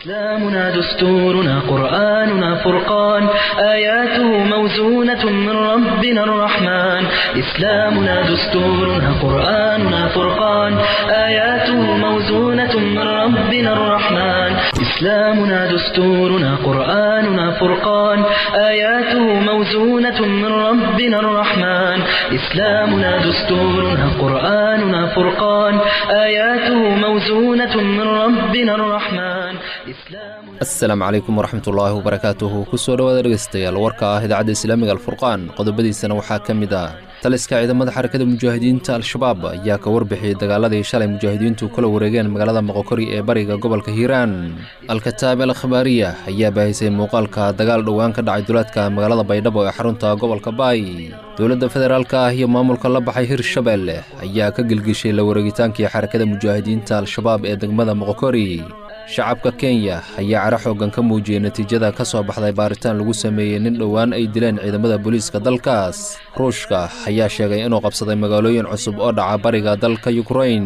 إسلامنا دستورنا قرآننا فرقان آياته موزونة من ربنا الرحمن إسلامنا دستورنا قرآننا فرقان آياته موزونة من ربنا الرحمن إسلامنا دستورنا قرآننا فرقان آياته موزونة من ربنا الرحمن إسلامنا دستورنا قرآننا فرقان آياته موزونة من ربنا الرحمن asalaamu calaykum waraxmatullaahi wabarakaatuhu kusoo dhowaada dhegeystayaal warka ah idaacadda islaamiga alfurqaan qodobadiisana waxaa ka mid ah taliska ciidamada xarakada mujaahidiinta al-shabaab ayaa ka warbixiyey dagaaladii shalay mujaahidiintu kula wareegeen magaalada moqokori ee bariga gobolka hiiraan al-kataab al khabaariya ayaa baahisay muuqaalka dagaal dhowaan ka dhacay duleedka magaalada baydhabo ee xarunta gobolka baay dowladda federaalka ah iyo maamulka la baxay hirshabelle ayaa ka gelgishay la wareegitaankii xarakada mujaahidiinta al-shabaab ee degmada moqokori shacabka kenya ayaa cara xooggan ka muujiyey natiijada ka soo baxday baaritaan lagu sameeyey nin dhowaan ay dileen ciidamada booliiska dalkaas ruushka ayaa sheegay inuu qabsaday magaalooyin cusub oo dhaca bariga dalka yukrain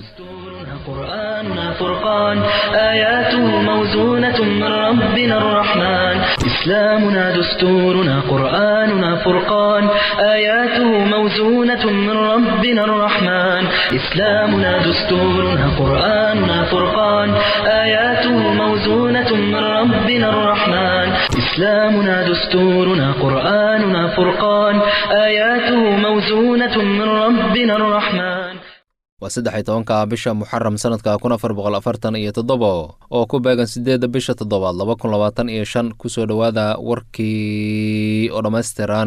قرآننا فرقان آياته موزونة من ربنا الرحمن إسلامنا دستورنا قرآننا فرقان آياته موزونة من ربنا الرحمن إسلامنا دستورنا قرآننا فرقان آياته موزونة من ربنا الرحمن إسلامنا دستورنا قرآننا فرقان آياته موزونة من ربنا الرحمن waa saddex iyo tobanka bisha muxaram sanadka kun afar boqol afartan iyo toddobo oo ku beegan siddeedda bisha toddobaad laba kun labaatan iyo shan kusoo dhowaada warkii oo dhammaystiran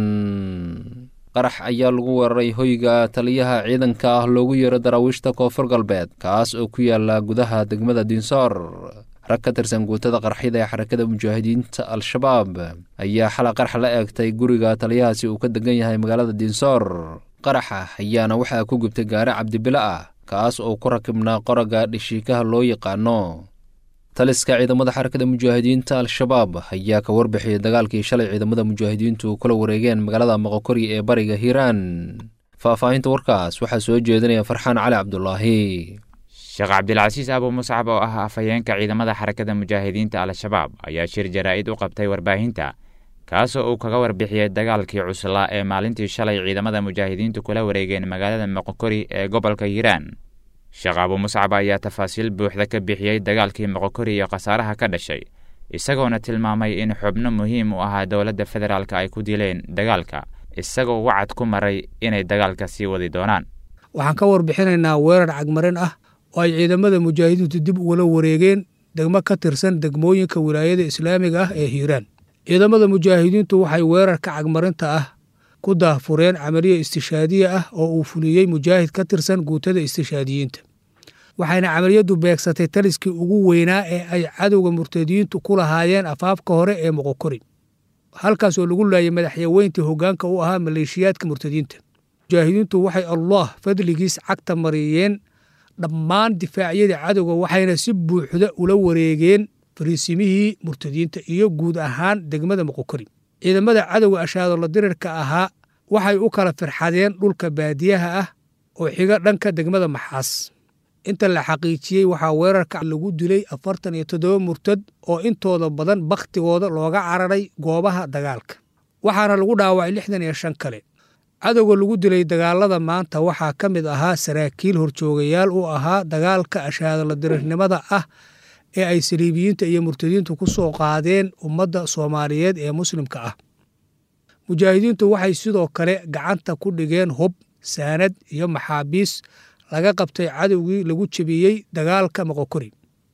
qarax ayaa lagu weeraray hoyga taliyaha ciidanka ah loogu yeero daraawiishta koonfur galbeed kaas oo ku yaala gudaha degmada dinsoor rag ka tirsan guutada qarxida ee xarakada mujaahidiinta al-shabaab ayaa xala qarax la eegtay guriga taliyahaasi uu ka degan yahay magaalada dinsoor qaraxa ayaana waxaa ku gubtay gaari cabdibilo ah kaas oo ku rakibnaa qoraga dhishiikaha loo yaqaano taliska ciidamada xarakada mujaahidiinta al-shabaab ayaa ka warbixiyey dagaalkii shalay ciidamada mujaahidiintu kula wareegeen magaalada moqokori ee bariga hiiraan faahfaahinta warkaas waxaa soo jeedinaya farxaan cali cabdulaahi sheekh cabdilcasiis abu muscab oo ah afhayeenka ciidamada xarakada mujaahidiinta al-shabaab ayaa shir jaraa'id u qabtay warbaahinta kaasoo uu kaga warbixiyey dagaalkii cuslaa ee maalintii shalay ciidamada mujaahidiintu kula wareegeen magaalada moqokori ee gobolka hiiraan sheekh abu muscab ayaa tafaasiil buuxda ka bixiyey dagaalkii moqokori iyo khasaaraha ka dhashay isagoona tilmaamay in xubno muhiim u ahaa dowladda federaalk ay ku dileen dagaalka isagoo wacad ku maray inay dagaalka sii wadi doonaan waxaan ka warbixinaynaa weerar cagmarin ah oo ay ciidamada mujaahidiintu dib ugula wareegeen degmo ka tirsan degmooyinka wilaayada islaamiga ah ee hiiraan ciidamada mujaahidiintu waxay weerarka cagmarinta ah ku daahfureen camaliya istishaadiye ah oo uu fuliyey mujaahid ka tirsan guutada istishaadiyiinta waxayna camaliyaddu beegsatay taliskii ugu weynaa ee ay cadowga murtadiyiintu ku lahaayeen afaafka hore ee moqokori halkaas oo lagu laayay madaxyaweyntii hoggaanka u ahaa maleeshiyaadka murtadiyiinta mujaahidiintu waxay allah fadligiis cagta mariyeen dhammaan difaacyadii cadowga waxayna si buuxda ula wareegeen fariisimihii murtadiinta iyo guud ahaan degmada moqokori ciidamada cadowga ashaadolla dirirka ahaa waxay u kala firxadeen dhulka baadiyaha ah oo xiga dhanka degmada maxaas inta la xaqiijiyey waxaa weerarka lagu dilay afartan iyo toddoba murtad oo intooda badan bakhtigooda looga cararay goobaha dagaalka waxaana lagu dhaawacay lixdan iyo shan kale cadowga lagu dilay dagaalada maanta waxaa ka mid ahaa saraakiil horjoogayaal u ahaa dagaalka ashaadolla dirirnimada ah ee ay saliibiyiinta iyo murtadiintu ku soo qaadeen ummadda soomaaliyeed ee muslimka ah mujaahidiintu waxay sidoo kale gacanta ku dhigeen hub saanad iyo maxaabiis laga qabtay cadowgii lagu jebiyey dagaalka moqokori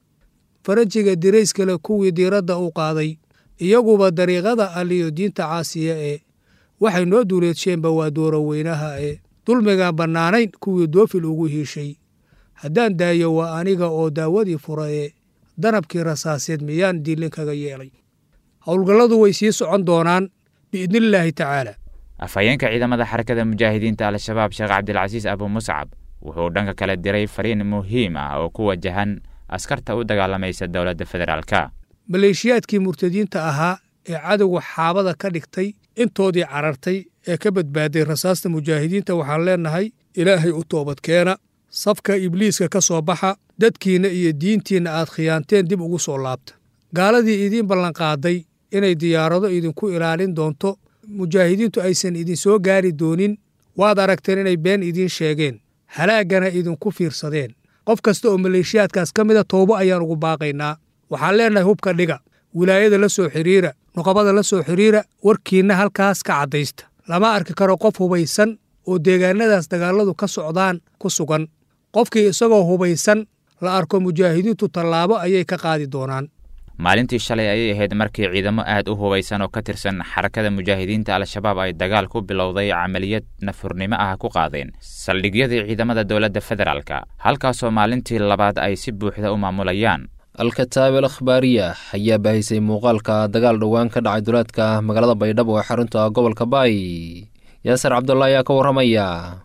faranjiga dirayskale kuwii diiradda u qaaday iyaguba dariiqada aliyo diinta caasiya ee waxay noo duuleedsheenba waa dooro weynaha ee dulmigaan bannaanayn kuwii doofil ugu hiishay haddaan daayo waa aniga oo daawadii fura ee danabkii rasaaseed miyaan diilin kaga yeelay howlgalladu way sii socon doonaan biidnillaahi tacaala afhayeenka ciidamada xarakada mujaahidiinta al-shabaab sheekh cabdilcasiis abu muscab wuxuu dhanka kale diray fariin muhiim ah oo ku wajahan askarta u dagaalamaysa dowladda federaalka maleeshiyaadkii murtadiinta ahaa ee cadowga xaabada ka dhigtay intoodii carartay ee ka badbaaday rasaasta mujaahidiinta waxaan leennahay ilaahay u toobadkeena safka ibliiska ka soo baxa dadkiinna iyo diintiinna aad khiyaanteen dib ugu soo laabta gaaladii idiin ballanqaaday inay diyaarado idinku ilaalin doonto mujaahidiintu aysan idinsoo gaari doonin waad aragteen inay been idiin sheegeen halaaggana idinku fiirsadeen qof kasta oo maleeshiyaadkaas ka mida toobo ayaan ugu baaqaynaa waxaan leennahay hubka dhiga wilaayada la soo xidhiira nuqabada la soo xidhiira warkiinna halkaas ka caddaysta lama arki karo qof hubaysan oo deegaannadaas dagaalladu ka socdaan ku sugan qofkii isagoo hubaysan la arko mujaahidiintu tallaabo ayay ka qaadi doonaan maalintii shalay ayay ahayd markii ciidamo aad u hubaysan oo ka tirsan xarakada mujaahidiinta al-shabaab ay dagaal ku bilowday camaliyad nafurnimo ah ku qaadeen saldhigyadii ciidamada dowladda federaalka halkaasoo maalintii labaad ay si buuxda u maamulayaan al-kataab al akhbaariya ayaa baahisay muuqaalka dagaal dhowaan ka dhacay duleedka magaalada baydhabo ee xarunta gobolka baay yaasar cabdulla ayaa ka warramaya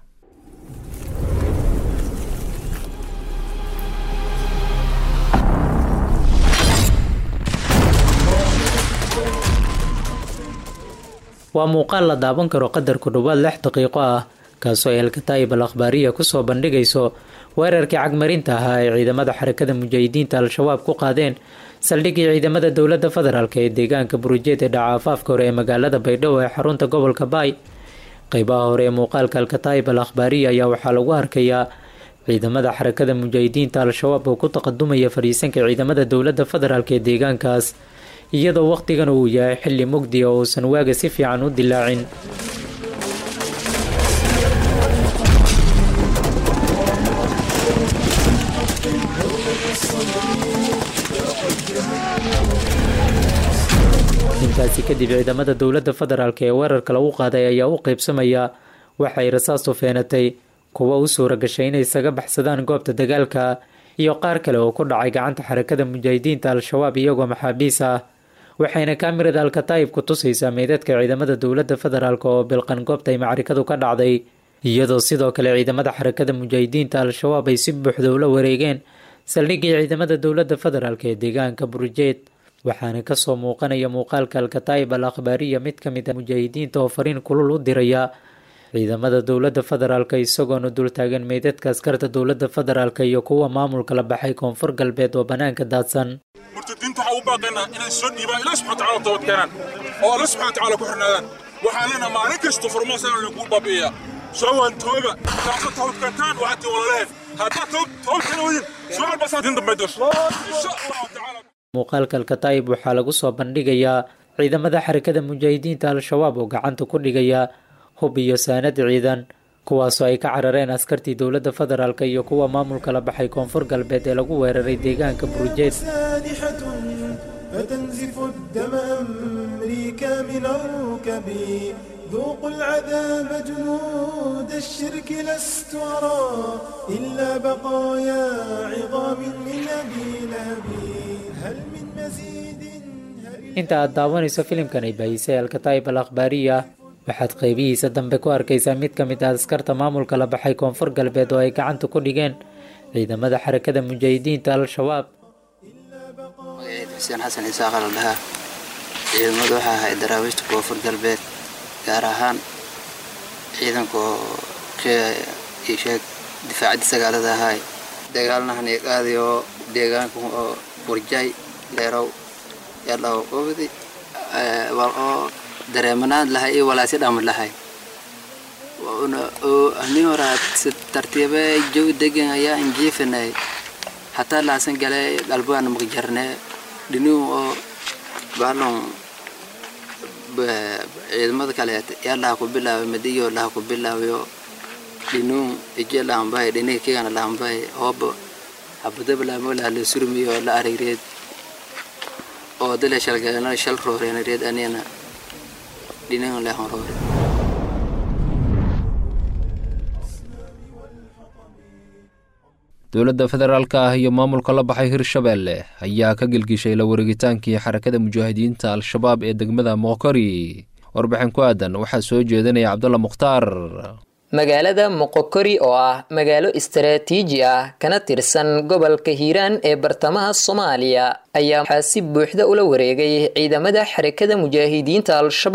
waa muuqaal la daawan karo qadar ku dhowaad lix daqiiqo ah kaasoo ay alkataa'ib al akhbaariya kusoo bandhigayso weerarkii cagmarinta ahaa ay ciidamada xarakada mujaahidiinta al-shabaab ku qaadeen saldhiggii ciidamada dowladda federaalk ee deegaanka burujeed ee dhaca afaafka hore ee magaalada baydhabo ee xarunta gobolka baay qeybaha hore ee muuqaalka alkataa'ib al akhbaariya ayaa waxaa lagu arkayaa ciidamada xarakada mujaahidiinta al-shabaab oo ku taqadumaya fadhiisanka ciidamada dowladda federaalk ee deegaankaas iyadoo wakhtigan uu yahay xilli mugdi oo uusan waaga si fiican u dilaacin intaasi kadib ciidamada dowladda federaalk ee weerarka lagu qaaday ayaa u qeybsamaya waxay rasaastu feenatay kuwa u suura gashay inay isaga baxsadaan goobta dagaalka iyo qaar kale oo ku dhacay gacanta xarakada mujaahidiinta al-shabaab iyagoo maxaabiis ah waxayna kaamirada alkataa'ib ku tusaysaa meydadka ciidamada dowladda federaalk oo bilqan goobta ay macrikadu ka dhacday iyadoo sidoo kale ciidamada xarakada mujaahidiinta al-shabaab ay si buuxda ula wareegeen saldhiggii ciidamada dowladda federaalk ee deegaanka burujeed waxaana kasoo muuqanaya muuqaalka alkataa'ib al akhbaariya mid ka mid a mujaahidiinta oo fariin kulul u diraya ciidamada dowladda federaalk isagoona dultaagan meydadka askarta dowladda federaalk iyo kuwa maamulka la baxay koonfur galbeed oo bannaanka daadsan murtadiinta waxaa u baaqaynaa inay soo dhiibaan ilaah subxana tacala toobad keenaan oo alla subxana tacala ku xirnaadaan waxaan leenaha maalin kasta furmaasana lagu baabi'iyaa soo waan tooba taasa toobad keentaan waxaad tii walaleheen haddaad toobad keena weydin soo albasaa din dambe dosh insha allahu tacaala muuqaalka alkataa'ib waxaa lagu soo bandhigayaa ciidamada xarakada mujaahidiinta al-shabaab oo gacanta ku dhigaya hub iyo saanad ciidan kuwaasoo ay ka carareen askartii dowladda federaalk iyo kuwa maamulka la baxay koonfur galbeed ee lagu weeraray deegaanka burujeed سانحة فتنزف الدم أمريكا من الركب ذوقوا العذاب جنود الشرك لست أرى إلا بقايا عظام من أبي لهب هل من مزيد هل inta aad daawanayso filimkan ay baahisay alkataa'ib al akhbaariya waxaad qeybihiisa dambe ku arkaysaa mid ka mid ah askarta maamulka la baxay koonfur galbeed oo ay gacanta ku dhigeen ciidamada xarakada mujaahidiinta al-shabaab magaceed xuseen xasan isaaqa la dhahaa ciidamadu waxaa ahayd daraawiishta koonfur galbeed gaar ahaan ciidanka oo sheeg difaacadii sagaalada ahaay dagaalnahan iyo qaadi oo deegaanka oo burjay dheerow yadhaw qobdi wal oo dareemanaan lahay iyo walaasi dham lahay ani horaad si tartiibe jawi degan ayaa injiifanay hataa laasan gale galbaan magjarne dhinuu oo baalon ciidamada kaleet yaa laha ku bilaabay madiyo laha ku bilaabayo dhinuu ije laambay dhiniga kigana laambay hooba habadaba laamo laha la surmiyo la arigreed oo dale shalgalana shal rooreen reed anina dhinagan lehan roore dowladda federaalka ah iyo maamulka la baxay hirshabeelle ayaa ka gelgishay la wareegitaankii xarakada mujaahidiinta al-shabaab ee degmada moqokori warbixin ku aadan waxaa soo jeedinaya cabdulla mukhtaar magaalada moqokori oo ah magaalo istaraatiiji ah kana tirsan gobolka hiiraan ee bartamaha soomaaliya ayaa waxaa si buuxda ula wareegay ciidamada xarakada mujaahidiinta al-shabaab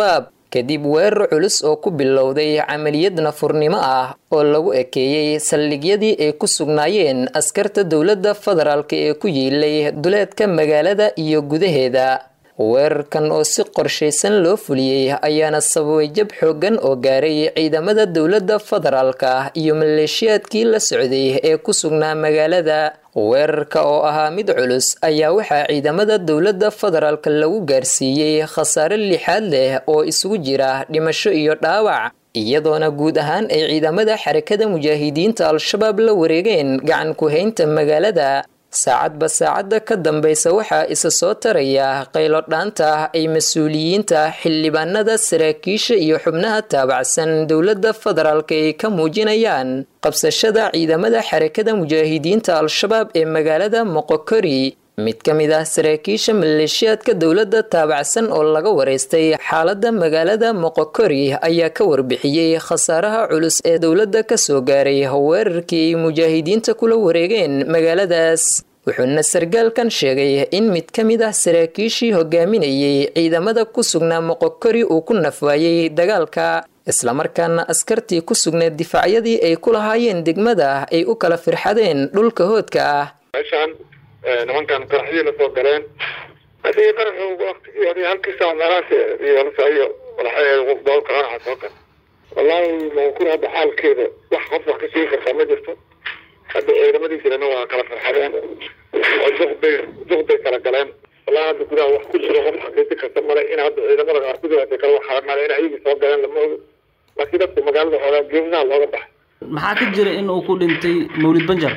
kadib weerar culus oo ku bilowday camaliyad nafurnimo ah oo lagu ekeeyey saldhigyadii ay ku sugnaayeen askarta dowladda federaalk ee ku yiilay duleedka magaalada iyo gudaheeda weerarkan oo si qorshaysan loo fuliyey ayaana sababay jab xooggan oo gaaray ciidamada dowladda federaalka iyo maleeshiyaadkii la socday ee ku sugnaa magaalada weerarka oo ahaa mid culus ayaa waxaa ciidamada dowladda federaalka lagu gaarsiiyey khasaare lixaad leh oo isugu jira dhimasho iyo dhaawac iyadoona guud ahaan ay ciidamada xarakada mujaahidiinta al-shabaab la wareegeen gacan ku-haynta magaalada saacadba saacadda ka dambaysa waxaa isa soo taraya qaylo dhaanta ay mas-uuliyiinta xildhibaanada saraakiisha iyo xubnaha taabacsan dowladda federaalk ay ka muujinayaan qabsashada ciidamada xarakada mujaahidiinta al-shabaab ee magaalada moqokori mid ka mid ah saraakiisha maleeshiyaadka dowladda taabacsan oo laga wareystay xaaladda magaalada moqokori ayaa ka warbixiyey khasaaraha culus ee dowladda kasoo gaaray weerarkii ay mujaahidiinta kula wareegeen magaaladaas wuxuuna sargaalkan sheegay in mid ka mid ah saraakiishii hogaaminayay ciidamada ku sugnaa moqokori uu ku nafwaayey dagaalka islamarkaana askartii ku sugneed difaacyadii ay ku lahaayeen degmada ay u kala firxadeen dhulka hoodka ah nimankan qaraxyii la soo galeen haddii qaraxu waktigii hore halkii saac meelahaas iyo iyo doolka qaraxa soo gal wallaahi mankun hadda xaalkeeda wax qof wax ka sheegi kartaa ma jirto hadda ciidamadiisana waa kala farxadeen oo duqbay duqbay kala galeen wallahi hadda gudaha wax ku jiro qof xaqiisi karta male in hadda ciidamada qaarkood ay kala wax male in ayagii soo galeen lama ogo laakiin dadka magaalada xoogaa geesaha looga baxay maxaa ka jira in uu ku dhintay mawlid banjar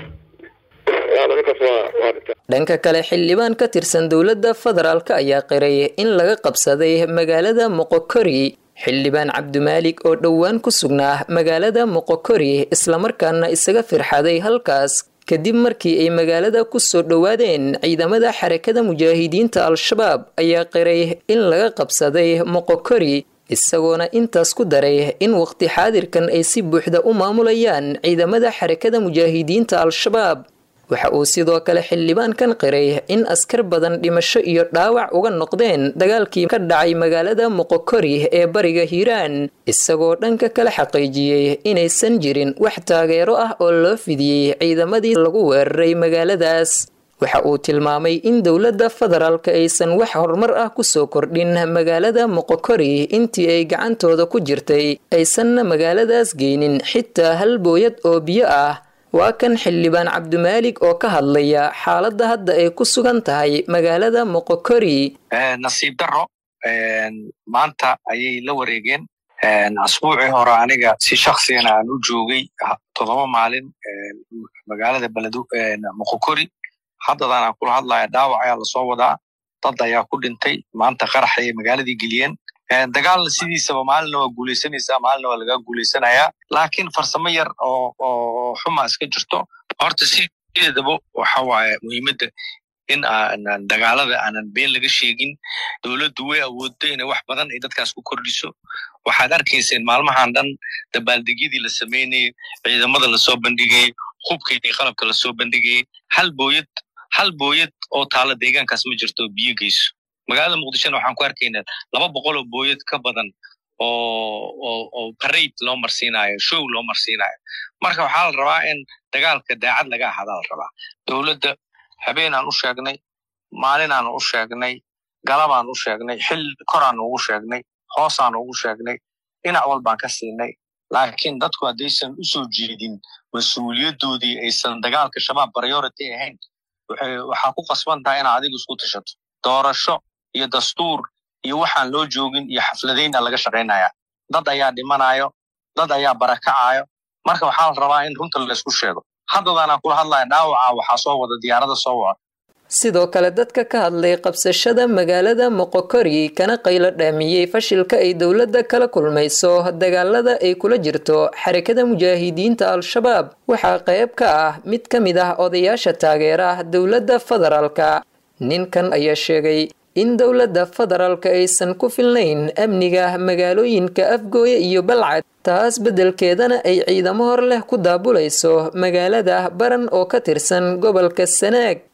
dhanka kale xildhibaan ka tirsan dowladda federaalk ayaa qiray in laga qabsaday magaalada moqokori xildhibaan cabdimaalik oo dhowaan ku sugnaa magaalada moqokori islamarkaana isaga firxaday halkaas kadib markii ay magaalada ku soo dhowaadeen ciidamada xarakada mujaahidiinta al-shabaab ayaa qiray in laga qabsaday moqokori isagoona intaas ku daray in waqti xaadirkan ay si buuxda u maamulayaan ciidamada xarakada mujaahidiinta al-shabaab waxa uu sidoo kale xildhibaankan qiray in askar badan dhimasho iyo dhaawac uga noqdeen dagaalkii ka dhacay magaalada moqokori ee bariga hiiraan isagoo dhanka kala xaqiijiyey inaysan jirin wax taageero ah oo loo fidiyey ciidamadii lagu weeraray magaaladaas waxa uu tilmaamay in dowladda federaalka aysan wax horumar ah kusoo kordhin magaalada moqokori intii ay gacantooda ku jirtay aysanna magaaladaas geynin xitaa hal booyad oo biyo ah waa kan xildhibaan cabdimaalik oo ka hadlaya xaaladda hadda ay ku sugan tahay magaalada moqokori nasiib daro maanta ayay la wareegeen asbuucii hore aniga si shaksigana aan u joogay toddoba maalin magaalada beledu moqokori haddadan aan kula hadlaya dhaawac ayaa lasoo wadaa dad ayaa ku dhintay maanta qarax ayay magaaladii geliyeen dagaalna sidiisaba maalina waa guulaysanaysaa maalina waa laga guulaysanayaa laakiin farsamo yar oo oo xuma iska jirto horta sideedaba waxa waaye muhiimadda in aanan dagaalada aanan been laga sheegin dowladdu way awooddo inay wax badan ay dadkaas ku kordhiso waxaad arkayseen maalmahan dhan dabaaldegyadii la sameynayay ciidamada lasoo bandhigayay hubkii qalabka lasoo bandhigayay hal booyad hal booyad oo taala deegaankaas ma jirto oo biyo geyso magaalada muqdishona waxaan ku arkaynaa laba boqol oo booyad ka badan oo oo oo parade loo marsiinayo show loo marsiinayo marka waxaa la rabaa in dagaalka daacad laga ahadaa la rabaa dowladda habeenaan u sheegnay maalinaan u sheegnay galabaan u sheegnay xil koraan ugu sheegnay hoosaan ugu sheegnay dhinac walbaan ka siinay laakiin dadku haddaysan u soo jeedin mas-uuliyadoodii aysan dagaalka shabaab priority ahayn waxaa ku qasban tahay inaad adigu isku tashato doorasho iyo dastuur iyo waxaan loo joogin iyo xafladayna laga shaqaynaya dad ayaa dhimanayo dad ayaa barakacayo marka waxaa la rabaa in runta laysku sheego haddadaanaan kula hadlaya dhaawaca waxaa soo wada diyaarada soo wada sidoo kale dadka ka hadlay qabsashada magaalada moqokori kana qaylo dhaamiyey fashilka ay dowladda kala kulmayso dagaalada ay kula jirto xarakada mujaahidiinta al-shabaab waxaa qayb ka ah mid ka mid ah odayaasha taageera dowladda federaalka ninkan ayaa sheegay in dowladda federaalka aysan ku filnayn amniga magaalooyinka afgooye iyo balcad taas beddelkeedana ay ciidamo hor leh ku daabulayso magaalada baran oo ka tirsan gobolka sanaag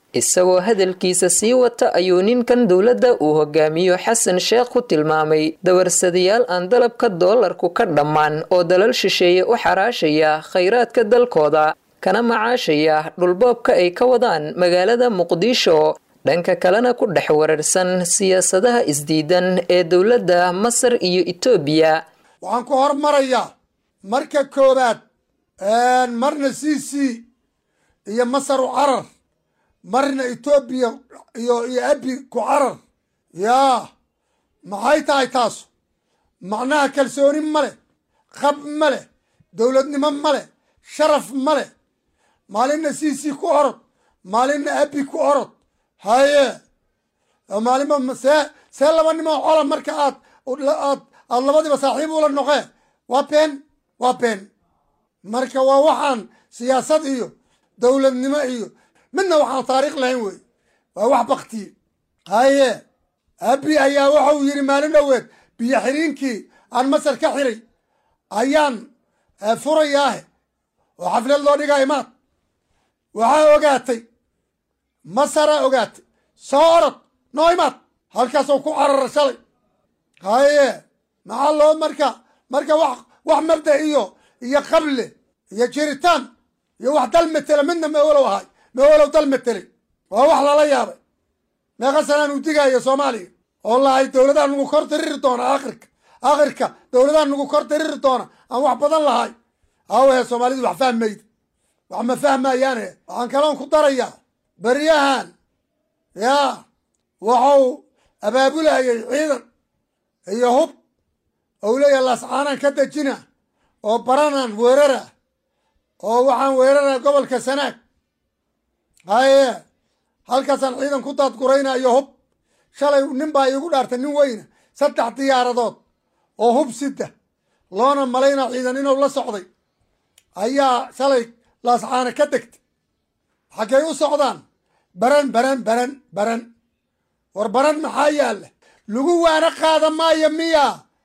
isagoo hadalkiisa sii wata ayuu ninkan dowladda uu hogaamiyo xasan sheekh ku tilmaamay dawarsadayaal aan dalabka doolarku ka dhammaan oo dalal shisheeye u xaraashaya khayraadka dalkooda kana macaashaya dhulboobka ay ka wadaan magaalada muqdisho dhanka kalena ku dhex wararsan siyaasadaha isdiidan ee dowladda masar iyo etoobiya waxaan ku hormarayaa marka koowaad marna c c iyo masar u carar marna etoobiya iyo iyo abi ku carar yaa maxay tahay taasu macnaha kalsooni ma leh qab ma leh dowladnimo ma leh sharaf ma leh maalinna c c ku orod maalinna abi ku orod haye maalinba see see laba nimoo cola marka aad aad aad labadiiba saaxiib ula noqee waa been waa been marka waa waxaan siyaasad iyo dowladnimo iyo midna waxaan taariikh lahayn wey waa wax baktiye haye abi ayaa waxau yidhi maalin dhoweed biyo xiriinkii aan masar ka xiray ayaan furayaahe oo xaflad loo dhigaa imaad waxaa ogaatay masaraa ogaatay soo orod noo imaad halkaasoo ku carara shalay haye maxaa loo marka marka wax wax mabda iyo iyo qable iyo jiritaan iyo wax dal matela midna mawalow ahay mawalow dal matelay waa wax lala yaabay meeqa sanaan uu digaayo soomaaliya oo lahay dowladaha nagu kor diriri doona akhirka akhirka dowladaha nagu kor diriri doona aan wax badan lahay hawahe soomaalidu wax fahmayda wax ma fahmayaane waxaan kaloon ku darayaa beryahan yaa waxau abaabulayay ciidan iyo hub ou leeyahay laascaanaan ka dejina oo baranaan weerara oo waxaan weerara gobolka sanaag haye halkaasaan ciidan ku daadguraynayo hub shalay nin baa iigu dhaartay nin weyna saddex diyaaradood oo hub sida loona malaynaa ciidan inuu la socday ayaa shalay laascaana ka degtay xaggay u socdaan baran baran baran baran war baran maxaa yaalla lagu waana qaada maayo miya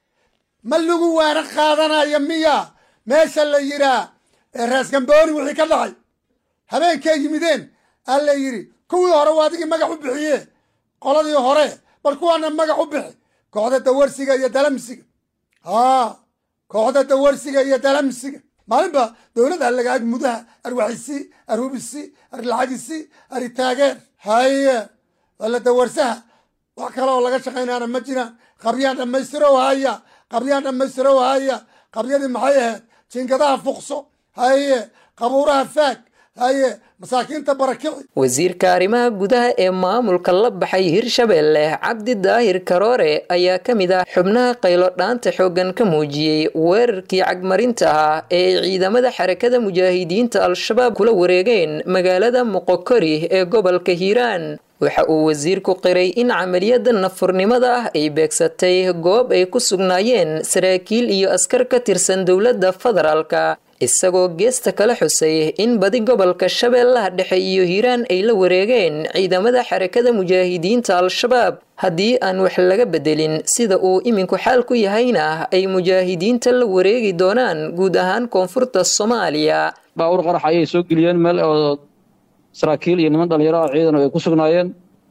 ma lagu waana qaadanayo miya meesha la yidhaa raaskambooni wixii ka dhacay habeenkay yimideen aa la yidhi kuwii hore waa adigii magax u bixiye qoladii hore bal kuwaana magax u bixi kooxda dawarsiga iyo dalamsiga haa kooxda dawarsiga iyo dalamsiga maalinba dowladda lagaag mudaha arwaxisi arhubisi arlacagisi aritaageer haye wala dawarsaha wax kale oo laga shaqaynaana ma jiraan qabyaan dhammaystirow haya qabyaan dhammaystirow haya qabyadii maxay ahayd jinkadaha fuqso haye qabuuraha faag haye masaakiinta barakici wasiirka arrimaha gudaha ee maamulka la baxay hirshabeelle cabdi daahir karoore ayaa ka mid ah xubnaha qaylo dhaanta xooggan ka muujiyey weerarkii cagmarinta ahaa ee ay ciidamada xarakada mujaahidiinta al-shabaab kula wareegeen magaalada moqokori ee gobolka hiiraan waxa uu wasiirku qiray in camaliyada nafurnimada ah ay beegsatay goob ay ku sugnaayeen saraakiil iyo askar ka tirsan dowladda federaalka isagoo geesta kala xusay in badi gobolka shabeellaha dhexe iyo hiiraan ay la wareegeen ciidamada xarakada mujaahidiinta al-shabaab haddii aan wax laga bedelin sida uu iminku xaal ku yahayna ay mujaahidiinta la wareegi doonaan guud ahaan koonfurta soomaaliya baawur qarax ayay soo geliyeen meel oo saraakiil iyo niman dhalinyaro ah ciidan ay ku sugnaayeen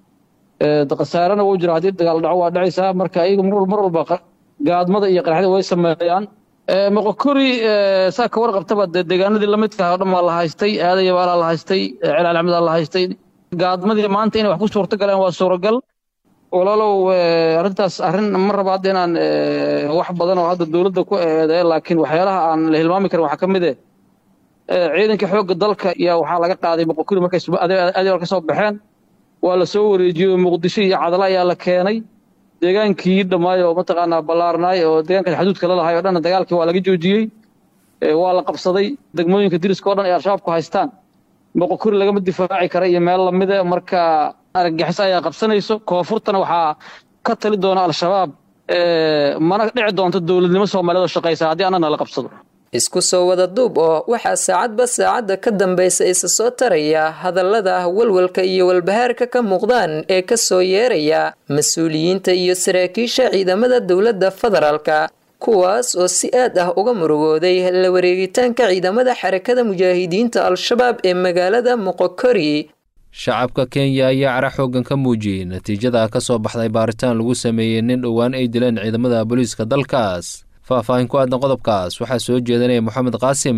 khasaarena wuu jira haddii dagaal dhaco waa dhacaysaa marka ayagu mar walba gaadmada iyo qaraxda way sameeyaan moqokori saa ka warqabtaba dee deegaanadii lamidka oo dhan waa la haystay aadaya baalaa la haystay celaal axmed aa la haystay gaadmadii maanta inay wax ku suurto galeen waa suuragal walaalow arrintaas arrin ma raba hadda inaan wax badan oo hadda dowladda ku eedeeyo laakiin waxyaalaha aan la hilmaami karin waxaa ka mid eh ciidanka xoogga dalka yaa waxaa laga qaaday moqokori markay adeer ka soo baxeen waa la soo wareejiyey muqdisho iyo cadala ayaa la keenay deegaankii dhammaay oo mataqaanaa ballaarnaay oo deegaanka xaduudka la lahay oo dhan dagaalkii waa laga joojiyey waa la qabsaday degmooyinka diriska oo dhan ay al-shabaabku haystaan moqokori lagama difaaci kara iyo meel lamida marka argagixis ayaa qabsanayso koonfurtana waxaa ka tali doona al-shabaab mana dhici doonto dowladnimo soomaaliyeed oo shaqaysa haddii annana la qabsado isku soo wada duub oo waxaa saacadba saacadda ka dambaysa isa soo taraya hadallada walwalka iyo walbahaarka ka muuqdaan ee ka soo yeeraya mas-uuliyiinta iyo saraakiisha ciidamada dowladda federaalka kuwaas oo si aad ah uga murugooday la wareegitaanka ciidamada xarakada mujaahidiinta al-shabaab ee magaalada moqokori shacabka kenya ayaa cara xooggan ka muujiyey natiijada ka soo baxday baaritaan lagu sameeyey nin dhowaan ay dileen ciidamada booliiska dalkaas faahfaahin ku aadan qodobkaas waxaa soo jeedanaya moxamed qaasim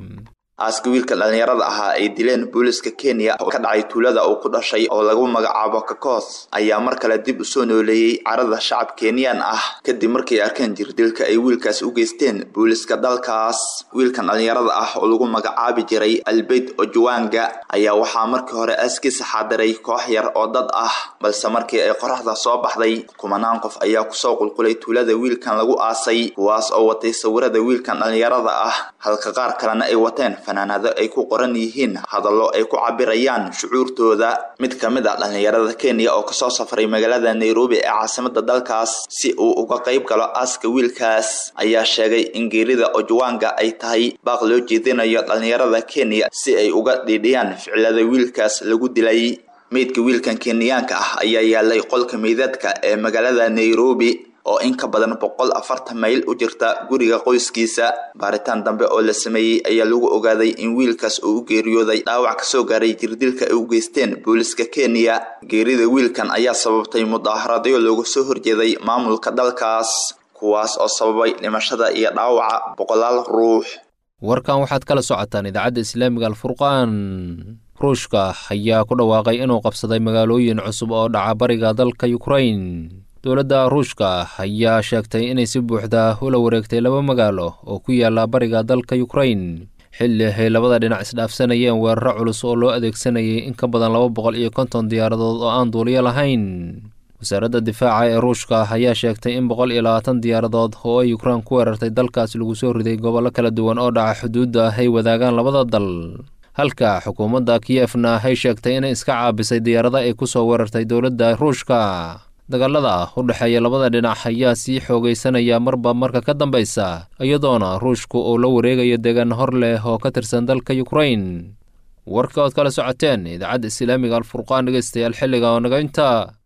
aaska wiilka dhallinyarada ahaa ay dileen booliiska kenya oo ka dhacay tuulada uu ku dhashay oo lagu magacaabo kakos ayaa mar kale dib u soo nooleeyey carada shacab kenyan ah kadib markay arkeen jirdilka ay wiilkaas u geysteen booliiska dalkaas wiilkan dhallinyarada ah oo lagu magacaabi jiray albeyd ojuwanga ayaa waxaa markii hore aaskiisa xaadiray koox yar oo dad ah balse markii ay qoraxda soo baxday kumanaan qof ayaa kusoo qulqulay tuulada wiilkan lagu aasay kuwaas oo watay sawirada wiilkan dhallinyarada ah halka qaar kalena ay wateen fanaanado ay ku qoran yihiin hadallo ay ku cabirayaan shucuurtooda mid ka mid ah dhallinyarada kenya oo kasoo safray magaalada nairobi ee caasimada dalkaas si uu uga qayb galo aaska wiilkaas ayaa sheegay in geerida ojwanga ay tahay baaq loo jeedinayo dhallinyarada kenya si ay uga dhiidhiyaan ficilada wiilkaas lagu dilay meydka wiilkan kenyaanka ah ayaa yaalay qolka meydadka ee magaalada nairobi oo in ka badan boqol afartan mayl u jirta guriga qoyskiisa baaritaan dambe oo la sameeyey ayaa lagu ogaaday in wiilkaas uu u geeriyooday dhaawac kasoo gaaray jirdilka ay u geysteen booliiska kenya geerida wiilkan ayaa sababtay mudaaharadyo looga soo horjeeday maamulka dalkaas kuwaas oo sababay dhimashada iyo dhaawaca boqolaal ruux warkan waxaad kala socotaan idaacadda islaamiga alfurqaan ruushka ayaa ku dhawaaqay inuu qabsaday magaalooyin cusub oo dhaca bariga dalka ukrain dowladda ruushka ayaa sheegtay inay si buuxda ula wareegtay laba magaalo oo ku yaala bariga dalka ukrain xilli ay labada dhinac isdhaafsanayeen weeraro culus oo loo adeegsanayay in ka badan laba boqol iyo konton diyaaradood oo aan duuliyo lahayn wasaaradda difaaca ee ruushka ayaa sheegtay in boqol iyo labaatan diyaaradood oo ay ukrain ku weerartay dalkaas lagu soo riday gobollo kala duwan oo dhaca xuduudda ay wadaagaan labada dal halka xukuumadda kiyefna ay sheegtay inay iska caabisay diyaarada ay ku soo weerartay dowladda ruushka dagaalada u dhexeeya labada dhinac ayaa sii xoogaysanaya marba marka ka dambaysa iyadoona ruushku uu la wareegayo deegaan hor leh oo ka tirsan dalka ukrain warka ood kala socoteen idaacadda islaamiga alfurqaan dhegeystayaal xilliga oo naga inta